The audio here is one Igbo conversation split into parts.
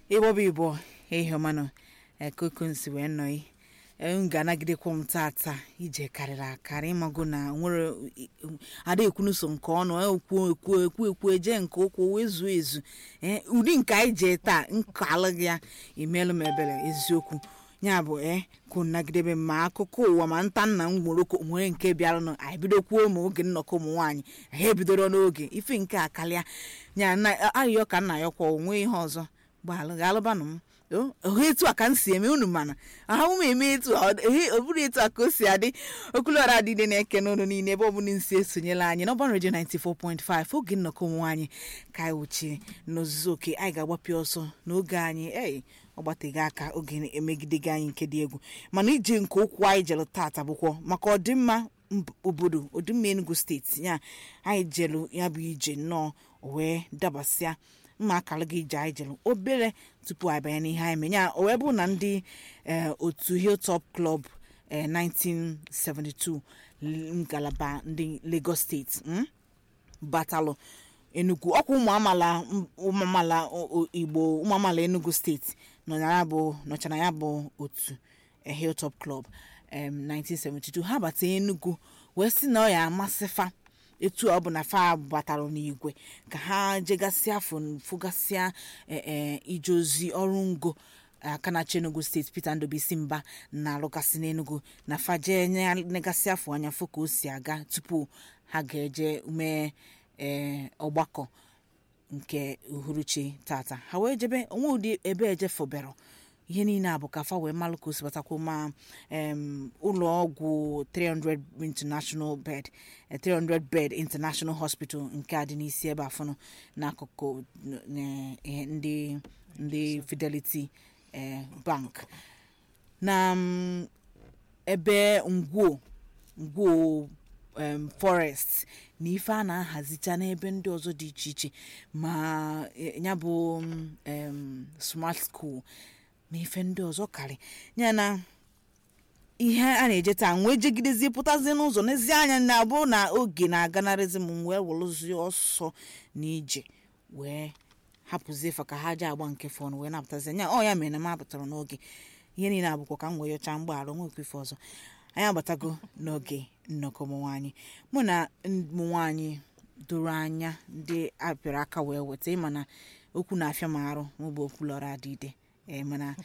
ịgbọba igbo ehiọmanụ ekokonsi wee nọị m ga-anagidekwa m tata ije karịrị akarị ịmago na nwere ada ekwunuso nke ọnụ ekwu ekwu ekwu ekwu eje nke ụkwụ wee zuo ezu ee ụdị nke anyị jee taa nke alụghị ya imelụ m ebere eziokwu ya bụ ee kwụ nagidebe ma akụkọ ụwa ma nta nna m moroko nwere nke bịaranụ anyị bidokwuo ma oge nnọkọ ụmụ nwaanyị ha ebidoro n'oge ife nke a karịa ya na ayịyọ ka nna ya kwa onwe ihe ọzọ gbalụ ga-alụbanụ m ohe etu a ka m si eme unu mana ahụ m eme etu a ọ bụrụ etu a ka o si adị okulora adịde na-eke n'ụlọ niile ebe ọbụla nsi esonyela anyị n'ọban redio 94.5 oge nnọkọ ụmụ nwaanyị ka anyị wuchiri n'ozuzu oke anyị ga-agbapịa ọsọ n'oge anyị ei ọ gbateghị aka oge emegidegị anyị nke dị egwu mana ije nke ụkwụ anyị jere tata bụkwa maka ọdịmma obodo ọdịmma enugu steeti ya anyị jelu ya bụ ije nnọọ wee dabasịa mma akara gị ije anyị jere obere tupu anyị banye n'ihe anyị menye o wee bụ na ndị otu hilltop club 1972 ngalaba ndị lagos steeti batalụ enugu ọkwa ụmụ amala ụmụ amala igbo ụmụ amala enugu steeti nọchara ya bụ otu hilltop club 1972 ha bata enugu wee sị na ọ ya amasịfa etu ọ bụ na fa batara n'igwe ka ha jegasịa fụgasịa ije ozi ọrụ ngo aka na-achị enugu steeti peter ndobisi mba na-alụgasị n'enugu na fa jee negasị afọ anya fụ ka o si aga tupu ha ga-eje mee ọgbakọ nke uhuruchi tata ha wee jebe onwe ụdị ebe ejefobero ihe niile a bụ ka fa wee malụ ka o si batakwu ma ụlọ ọgwụ 300 international bed 300 bed international hospital nke a dị n'isi ebe afọnụ n'akụkụ ndị ndị fidelity bank na ebe ngwuo ngwuo forest na ife a na-ahazicha n'ebe ndị ọzọ dị iche iche ma ya bụ smart school na ife ndị ọzọ karị ya na ihe a na-eje taa wee jegidezie pụtazie n'ụzọ n'ezi anya na abụ na oge na-aganarịzi m wee welụzie ọsọ na ije wee hapụzie fa ka ha je agba nke fọn wee napụtazi anya ọ ya mere na m apụtara n'oge ihe niile abụkwa ka m wee yọcha mgbaghara nwekwa ife ọzọ anyị agbatago n'oge nnọkọ ụmụ nwaanyị mụ na ụmụ nwaanyị doro anya ndị apịara aka wee weta ịma na okwu na-afịa m arụ maọbụ okwu lọrọ adịide ee mana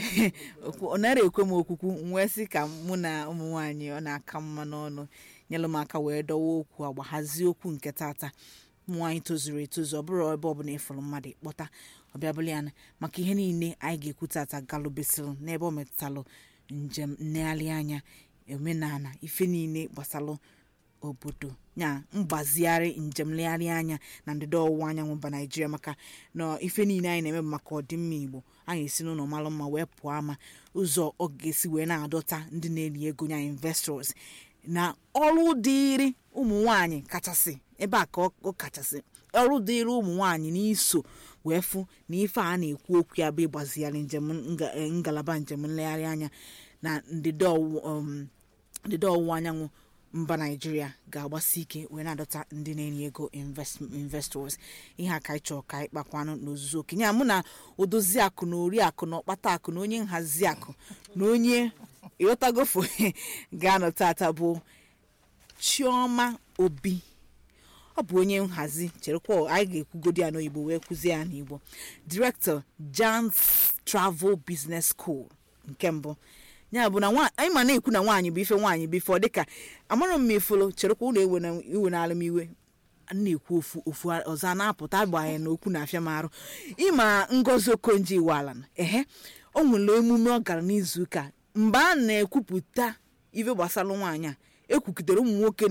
ọ nara ekwe m okwukwu wee sị ka mụ na ụmụ nwaanyị ọ na-aka mma n'ọnụ nyelụ m aka wee dọwa okwu agba hazie okwu nke tata ụmụ nwaanyị tozuru etozu ọ bụrụ ebe ọbụla ịfụrụ mmadụ ịkpọta ọbịabụla ya maka ihe niile anyị ga-ekwu tata galụbesịrị n'ebe ọ metụtalụ njem nlegharị anya omenala ife niile gbasalụ obodo ya mgbazigharị njem nlegharị anya na ndịda ọwụwa anyanwụ mba naijiria maka na ife niile anyị na-eme maka ọdịmma igbo anyị esi n'ụlọ malụ mma wee pụọ ama ụzọ ọ ga-esi wee na-adọta ndị na-eli ego ya investors na ọrụ dịịrị ụmụ nwanyị kachasị ebe a ka ọ kachasị ọrụ dịịrị ụmụ nwanyị n'iso wee fụ na ife a na-ekwu okwu ya bụ ịgbazigharị njem ngalaba njem nlegharị anya na ndịda ọwụwa anyanwụ mba naijiria ga-agbasi ike wee na-adọta ndị na-enye ego investors ihe a ka anyị chọrọ ka anyị kpakwanụ n'ozuzu okenye mụ na odozi akụ na ori akụ na ọkpata akụ na onye nhazi akụ na onye ịghọtagofo ga-anọ tata bụ chioma obi ọ bụ onye nhazi cherekwa anyị ga-ekwugodi ya n'oyibo wee kụzie ya n'igbo director jans travel business school nke mbụ ya bụ na anyị ma na-ekwu na nwaanyị bụ ife nwaanyị bụ ife ọ dịka amarọ m ifolo cherekwa ụlọ iwe na alụmiwe na-ekwu ofu ofu ọzọ a na-apụta agbanye na okwu na-afịa m arụ ịma ngozi okonji iwala ehe o nwere emume ọ gara n'izu ụka mgbe a na-ekwupụta ife gbasara nwaanyị a ekwukitere ụmụ nwoke